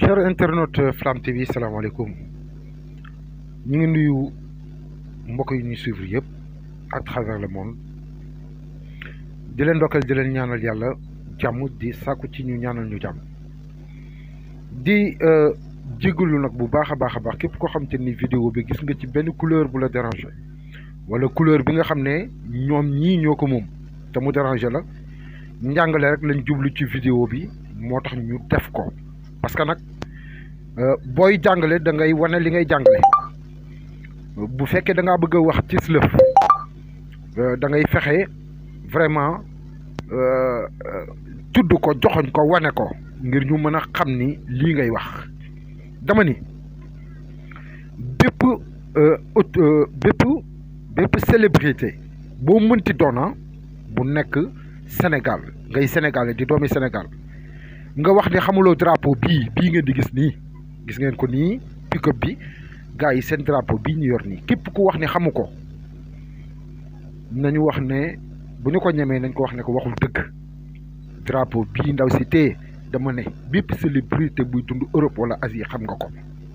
cher internaute Flamme TV salaamaaleykum ñu ngi nuyu mbokk yi ñuy suivre yëpp à travers le monde di leen ndokkal di leen ñaanal yàlla jàmm di sàkku ci ñu ñaanal ñu jàmm di jégalu nag bu baax a baax a baax képp koo xam te ni vidéo bi gis nga ci benn couleur bu la déranger wala couleur bi nga xam ne ñoom ñii ñoo ko moom te mu déranger la njàngale rek lañ jublu ci vidéo bi moo tax ñu def ko parce que nag booy jàngale da ngay wane li ngay jàngale bu fekkee da ngaa bëgg a wax ci lëf da ngay fexe vraiment tudd ko joxoñ ko wane ko ngir ñu mën a xam ni lii ngay wax dama ni bépp bépp bépp célébrité boo mënti doona bu nekk Sénégal ngay sénégalais di doomi Sénégal nga wax ni xamuloo drapeau bii bii ngeen di gis nii gis ngeen ko nii pick-up bi gars yi seen drapeau bii ñu yor nii képp ku wax ni xamu ko nañu wax ne bu ñu ko ñemee nañ ko wax ne ko waxul dëgg drapeau bii ndaw si tee dama ne bépp célébrité buy dund Europe wala Asie xam nga ko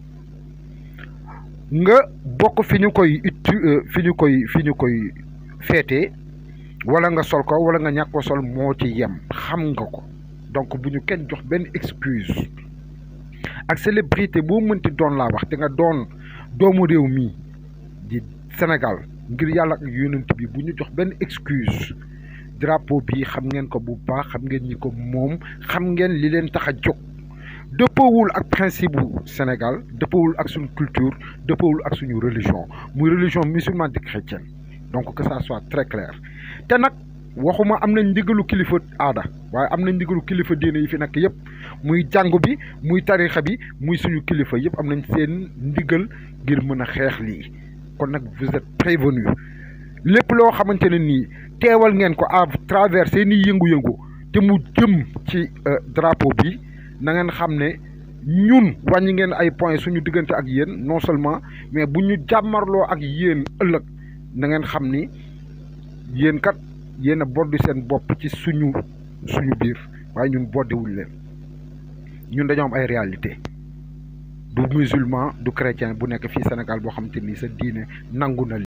nga bokk fi ñu koy ut fi ñu koy fi ñu koy feetee wala nga sol ko wala nga ñàkk ko sol moo ci yem xam nga ko donc bu ñu kenn jox benn excuse ak célébrité boo mënti doon laa wax te nga doon doomu réew mii di Sénégal ngir yàlla ak yonent bi bu ñu jox benn excuse drapeau bi xam ngeen ko bu baax xam ngeen ñi ko moom xam ngeen li leen tax a jóg dëppawul ak principe bu Sénégal dëppawul ak suñu culture dëppawul ak suñu religion muy religion musulmane di chrétienne donc que ça soit très clair te nag waxuma am nañ ndigalu kilifa aada waaye am nañ ndigalu kilifa diine yi fi nekk yëpp muy jàngu bi muy tarixa bi muy suñu kilifa yëpp am nañ seen ndigal ngir mën a xeex lii kon nag vous êtes prévenu lépp loo xamante ne nii teewal ngeen ko à travers seen i yëngu-yëngu te mu jëm ci drapeau bi na ngeen xam ne ñun wàññi ngeen ay points suñu diggante ak yéen non seulement mais bu ñu jàmmarloo ak yéen ëllëg na ngeen xam ni yéen kat yéen a boddi seen bopp ci suñu suñu biir waaye ñun boddiwuñ leen ñun dañoo am ay réalité du musulman du chrétien bu nekk fii Sénégal boo xamante ni sa diine nangu na